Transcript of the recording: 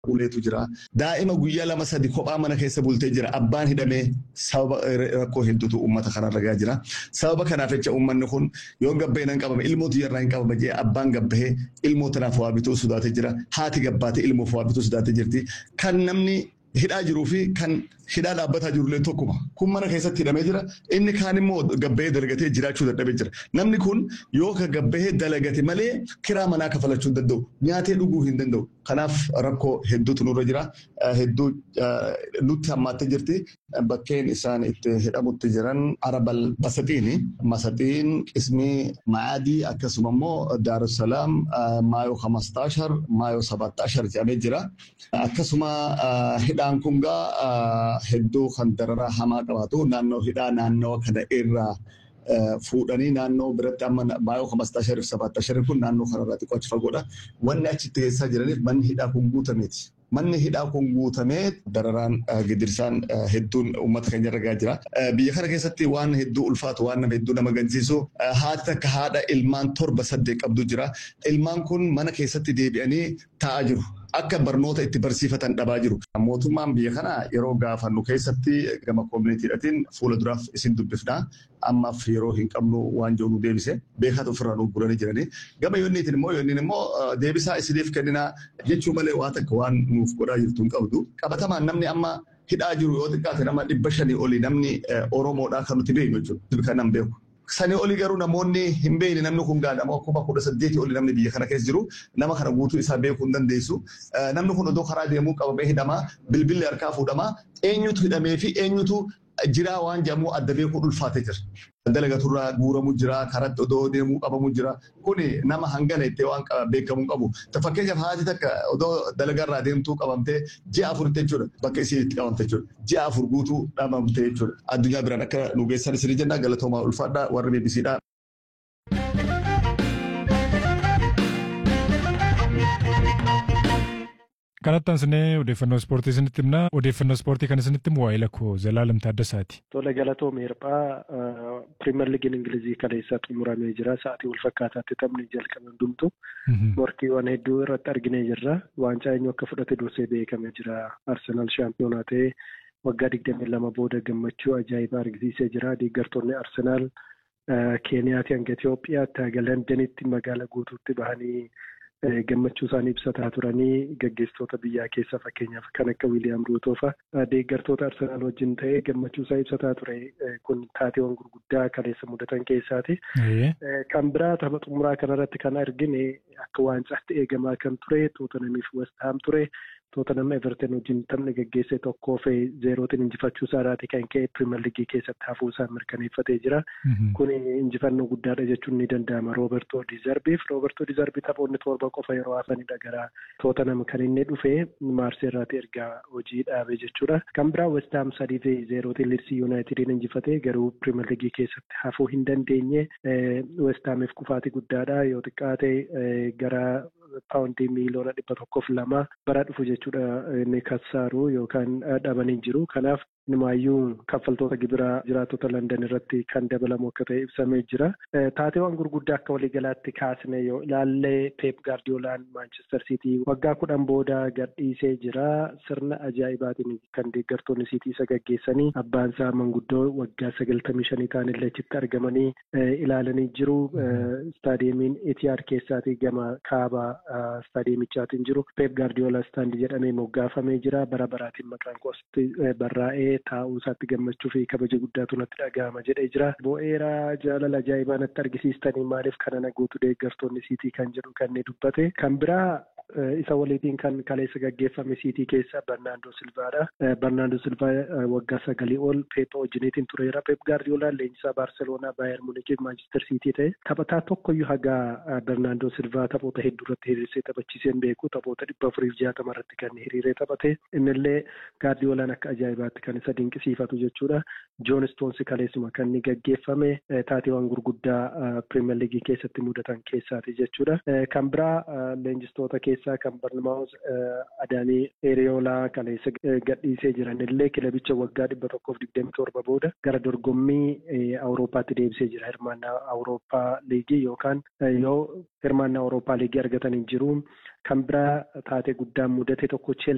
uleetu jira. Daa'ima guyyaa lama sadi kophaa mana keessa bultee jira. Abbaan hidhamee sababa rakkoo hedduutu uummata kanarra gahaa jira. Sababa kanaaf jecha uummanni kun yoo gabbahee nan qabame ilmootu yarraa hin qabama jee abbaan gabbahee ilmoo tanaaf waa bituu sodaatee jira. Haati gabbaatee ilmoof waa bituu sodaatee jirti. Kan namni hidhaa jiruu fi kan hidhaa dhaabbataa jirullee tokkuma. Kun mana keessatti hidhamee jira. Inni kaan immoo gabbahee dalagatee jiraachuu dadhabee jira. Namni kun yoo ka gabbahee dalagate malee kiraa manaa kafalachuu hin danda'u. Nyaatee dhuguu hin danda'u. Kanaaf rakkoo hedduutu nurra jira. Hedduu nutti hammaattee jirti. Bakkeen isaan itti hidhamutti jiran Arabal Basaxiini. Masaxiin qismii Maadii akkasuma immoo Daarussalaam Maayoo Hamastaashar Maayoo Sabattaashar jedhamee jira. Akkasuma hidhaan kun gaa hedduu kan dararaa hamaa qabaatu naannoo hidhaa naannoo kana irraa fuudhanii naannoo biratti amma maayoo hamastaa sharif sabaattaa sharif kun naannoo kanarraa xiqqoo achi fagoodha. Wanni achitti keessaa jiraniif manni hidhaa kun guutameeti. Manni hidhaa kun guutamee dararaan gidirsaan hedduun uummata keenya ragaa jira. Biyya kana keessatti waan hedduu ulfaatu waan nama hedduu nama gansiisu haati takka haadha ilmaan torba saddeet qabdu jira. Ilmaan kun mana keessatti deebi'anii taa'aa jiru. akka barnoota itti barsiifatan dhabaa jiru. Mootummaan biyya kana yeroo gaafannu keessatti gama koominitiidhaatiin fuula duraaf isin dubbifna. Ammaaf yeroo hin qabnu waan jiru nu deebise. Beekatu ofirraa nu guranii jiranii. Gama yoonniitiin immoo yoonniin immoo deebisaa isiniif kenninaa jechuu malee waa takka waan nuuf godhaa jirtu hin qabdu. Qabatamaan namni amma hidhaa jiru yoo xiqqaate nama dhibba shanii olii namni Oromoodhaa kan nuti beeknu jechuudha. Kan nan beeku. Sanii olii garuu namoonni hin beekne namni kun gaadhamoo kuma kudha saddeetii olii namni biyya kana keessa jiru nama kana guutuu isaa beekuu hin dandeessu. Namni kun odoo karaa deemuu qabamee hidhamaa bilbilli harkaa fuudhamaa eenyutu hidhamee fi eenyutu jiraa waan jedhamu adda beekuu ulfaatee jira. Dalagaturraa guuramu jira, karatti odoo deemuu qabamu jira. Kuni nama hangana ittee waan beekamuu qabu. Fakkeenyaaf haati takka odoo dalagarraa deemtuu qabamtee ji'a afuritti jechuudha. Bakka isiin itti qabamte jechuudha. Ji'a afur guutuu dhabamte jechuudha. Addunyaa biraan akka nu geessan isinii jenna galatoomaa ulfaadhaa warri beebisiidhaa. Kanatti ansinee odeeffannoo ispoortii isinitti himna. Odeeffannoo ispoortii kan isinitti himu waa'ee lakkoo Zalaalam Taaddasaati. Tole galatoo meerphaa piriimer liigiin Ingilizii kaleessa xumuramee jira. Sa'aatii wal fakkaataatti taphni jalqabe hundumtu. Morkiiwwan hedduu irratti arginee jirra. Waancaa eenyu akka fudhate dursee beekamee jira. Arsenaal shaampiyoonaa ta'ee waggaa digdamii lama booda gammachuu ajaa'ibaa argisiisee jira. Deeggartoonni Arsenaal Keeniyaatii hanga Itoophiyaatti haga Londanitti magaala guutuutti bahanii gammachuu isaanii ibsataa turanii gaggeessitoota biyyaa keessa fakkeenyaaf kan akka Wiiliyaam Ruutoo fa'a deeggartoota Arsenaal wajjin ta'ee gammachuu isaa ibsataa ture kun taateewwan gurguddaa kaleessa mudatan keessaati. Kan biraa tapha xumuraa kanarratti kan argine akka waancaatti eegamaa kan ture Tootanamiif Westaam ture. Tootanam Everton wajjin taphni gaggeesse tokkoo fi zeerootiin injifachuu isaarraati kan ka'e piriimer liigii keessatti hafuu isaa mirkaneeffatee jira. Kun injifannoo guddaadha jechuun ni danda'ama. Roobertoo Dizarbiif Roobertoo Dizarbii taphoonni torba qofa yeroo hafanidha gara Tootanam kan inni dhufe Maarseerraati ergaa hojii dhaabe jechuudha. Kan biraa Westaam sadii fi zeerootiin Liidsii Yuunaayitediin injifatee garuu piriimer liigii keessatti hafuu hin dandeenye Westaamiif kufaatii guddaadha yoo xiqqaate gara paawundii miiliyoona dhibba tokkoof lama bara dhufu jechuudha inni kassaaru yookaan dhabanii jiru. Kanaaf Inumaayyuu kaffaltoota gibiraa jiraattota London irratti kan dabalamu akka ta'e ibsamee jira. Taateewwan gurguddaa akka waliigalaatti kaasne yoo ilaalle Peep Gaardiyoolaan Maanchestar Siitii waggaa kudhan booda gadhiisee jira. Sirna ajaa'ibaatiin kan deeggartoonni Siitii isa gaggeessanii abbaan isaa manguddoo waggaa sagaltamii shanii ta'anillee achitti argamanii ilaalanii jiru. Istaadiyeemiin Etiyaad keessaatii gama kaaba istaadiyeemichaatiin jiru. Peep Gaardiyoolaa istaandii jedhamee moggaafamee jira. Bara baraatiin maqaan koostii barraa'ee taa'uu isaatti gammachuu fi kabaja guddaatu natti dhaga'ama jedhee jira. Bo'eera jaalala ajaa'ibaa natti argisiistanii maaliif kana naguutu deeggartoonni siitii kan jedhu kan inni dubbate. Kan biraa isa waliitiin kan kaleessa gaggeeffame siitii keessa Barnaandoo Silvaadha. Barnaandoo Silvaa waggaa sagalii ol Peep wajjiniitiin tureera. Peep Gaardiyoolaan leenjisaa Baarseloonaa Baayer Muunichiif Maanchister Siitii ta'e taphataa tokkoyyuu hagaa Barnaandoo Silvaa taphoota hedduu irratti hiriirsee taphachiisee hin beeku. Taphoota dhibba afuriif jaatama irratti kan hiriiree taphate. Innillee Gaardiyoolaan akka ajaa'ibaatti kan isa dinqisiifatu jechuudha. Joon Stoonsi kaleessuma kan inni gaggeeffame taateewwan gurguddaa Pirimeer Liigii keessatti mudatan keessaati jechuudha. Kan biraa leenjistoota keessaa kan Barnamaawus Adaanii Eriyoolaa kaleessa gadhiisee jiran illee kilabicha waggaa dhibba tokkoof digdami torba booda gara dorgommii Awurooppaatti deebisee jira. Hirmaannaa Awurooppaa Liigii yookaan yoo hirmaannaa Awurooppaa Liigii argatanii jiru. Kan biraa taatee guddaan mudate tokko Cheelsii